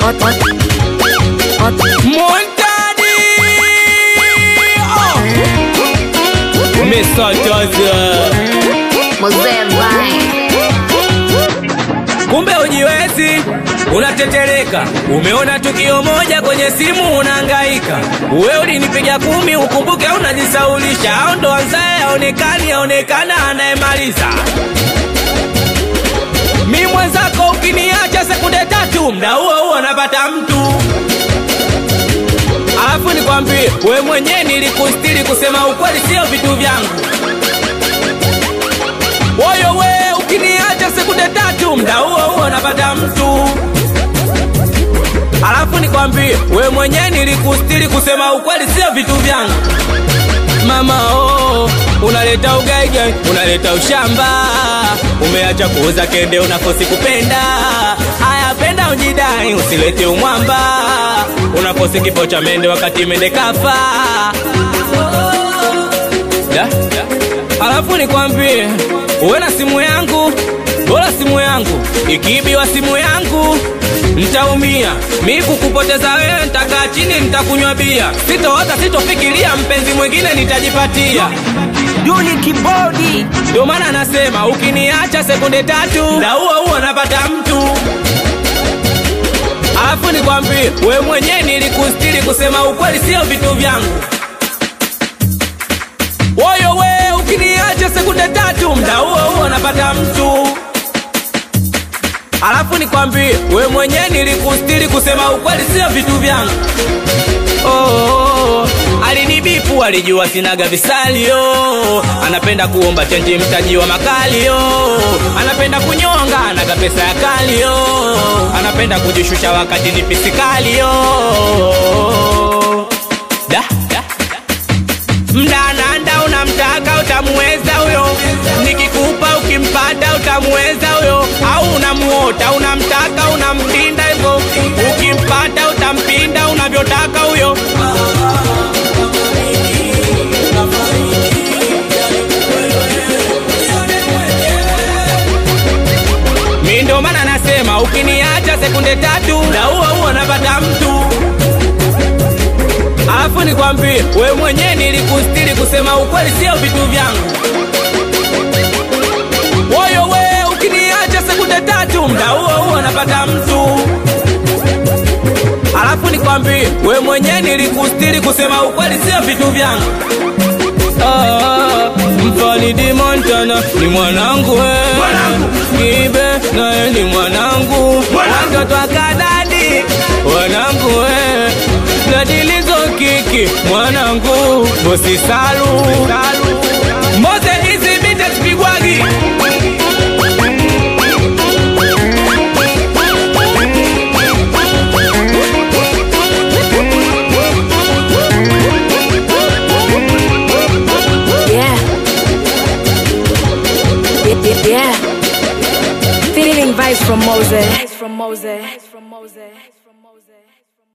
Montani oh. Mr. Joseph Mzee Vine. Kumbe ujiwezi unatetereka, umeona tukio moja kwenye simu unahangaika. Wewe ulinipiga kumi, ukumbuke unajisaulisha, au ndo anzaye aonekani, aonekana anayemaliza. Mi mwenzako ukiniacha sekunde tatu, mda huo huo napata mtu. Alafu nikwambie, we mwenyewe nilikustiri, kusema ukweli sio vitu vyangu. Woyo we ukiniacha sekunde tatu, mda huo huo napata mtu. Alafu nikwambie, we mwenyewe nilikustiri, kusema ukweli sio vitu vyangu. Mama oh, unaleta ugaigai, unaleta ushamba, umeacha kuuza kende, unakosi kupenda. Haya, penda ujidai, usilete umwamba, unakosi kifo cha mende wakati mende kafa. Da? Alafu nikwambie, uwe na simu yangu, bora simu yangu ikiibiwa simu yangu ntaumia. Mi kukupoteza wewe, ntakaa chini, ntakunywa bia, sitoota, sitofikiria mpenzi mwingine nitajipatia. Duli kibodi Ndio maana nasema ukiniacha sekunde tatu, na huo huo napata mtu. Alafu nikwambie, we mwenyewe nilikustiri, kusema ukweli sio vitu vyangu. Woyo we ukiniacha sekunde tatu, mda huo huo napata mtu. Alafu nikwambie, we mwenyewe nilikustiri, kusema ukweli sio vitu vyangu. Oh, oh, oh. Alinibipu, alijua sinaga visalio, anapenda kuomba chenji mtaji wa makalio, anapenda kunyonga, anaga pesa ya kalio, anapenda kujishusha wakati ni pisikalio. Da, da, mdananda unamtaka utamuweza huyo, nikikupa ukimpata utamuweza huyo, au unamuota unamtaka unampinda hivyo, ukimpata utampinda unavyotaka huyo. Mi ndo maana nasema ukiniacha sekunde tatu, na huo huo napata mtu. Alafu nikwambie, we mwenyewe nilikustiri, kusema ukweli sio vitu vyangu. Woyo we ukiniacha sekunde tatu, mda huo huo napata mtu. Alafu nikwambie, we mwenyewe nilikustiri, kusema ukweli sio vitu vyangu. Ah, Mfalidi Montana ni mwanangu we. Kibe naye ni mwanangu watoto akadadi wanangu we dadilizo kiki mwanangu bosi salu moze hizi bite zipigwagi Yeah. Yeah, yeah, yeah. Feeling vibes from Moses. From Moses. From Moses.